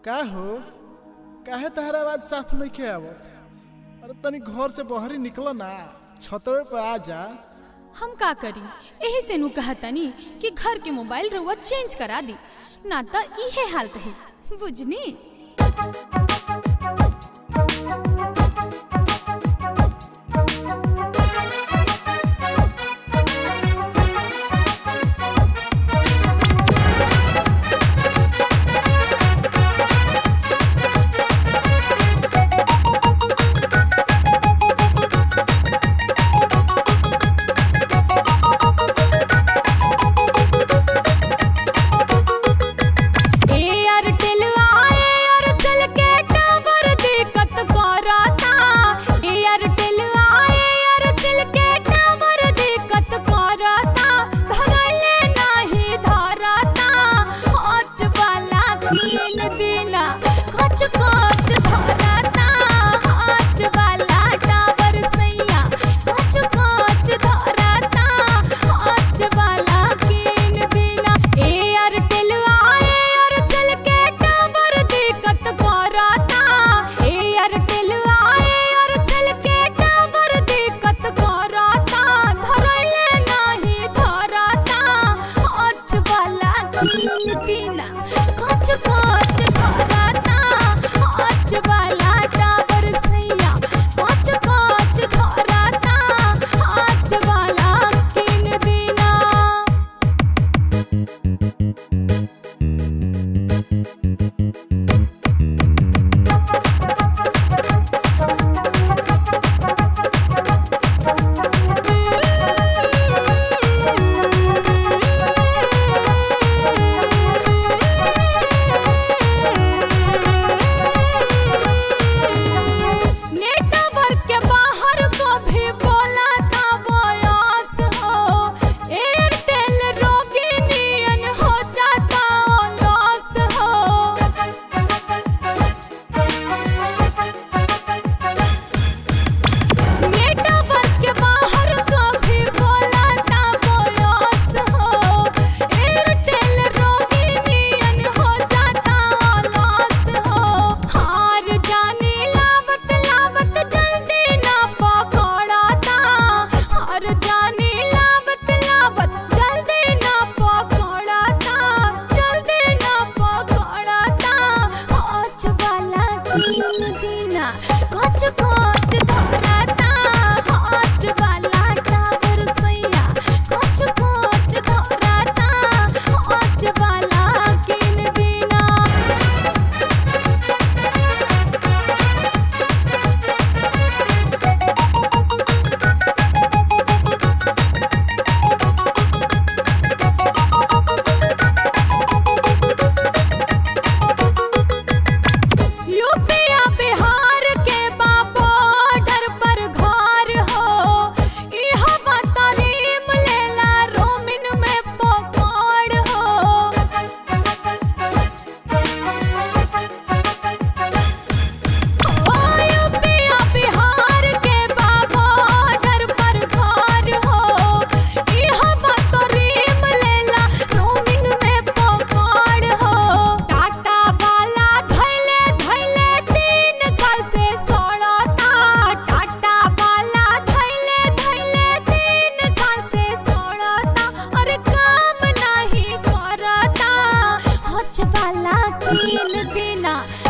का हो काहे तहरा आवाज साफ नहीं आवत अरे तनी घर से बहरी निकल ना छतवे पे आ जा हम का करी एही से नु कहतनी कि घर के मोबाइल रउआ चेंज करा दी ना त इहे हाल रही बुझनी एयरटेल आए और सेल के टावर दिक्कत करता एयरटेल आए और सेल के टावर दिक्कत करता धरले नहीं धरता हच वाला तीन दिना खच खच धरता हच वाला टावर सैया खच खच धरता हच वाला तीन दिना एयरटेल आए और सेल के टावर दिक्कत करता एयरटेल आए और सेल के टावर दिक्कत करता धरले नहीं धरता हच वाला तीन दिना खच खच धरता हच वाला टावर सैया खच खच धरता हच वाला तीन दिना नेटवर्क के बाहर को भी बोला था वयस्त हो एयरटेल रोगी नियन हो जाता लॉस्ट हो नेटवर्क के बाहर को भी बोला था वयस्त हो एयरटेल रोगी नियन हो जाता लॉस्ट हो हार जाने लावत लावत जल्दी ना पकड़ता हार जाने लावत लावत जल्दी ना पकड़ता जल्दी ना पकड़ता हच वाला तीन दिना कच कच धरता हच वाला टावर सैया कच कच धरता हच वाला किन दिना यूपिया बिहार के बा बॉर्डर पर घर हो इह बतारीम लेला रोमिन में पकड़ हो ओ यूपिया बिहार के बा बॉर्डर पर घर हो इह बतारीम लेला रोमिन में पकड़ हो टाटा वाला धैले धैले तीन साल से सड़ता टाटा वाला धैले धैले तीन साल से सड़ता अरे काम नहीं करता हच वाला तीन दिना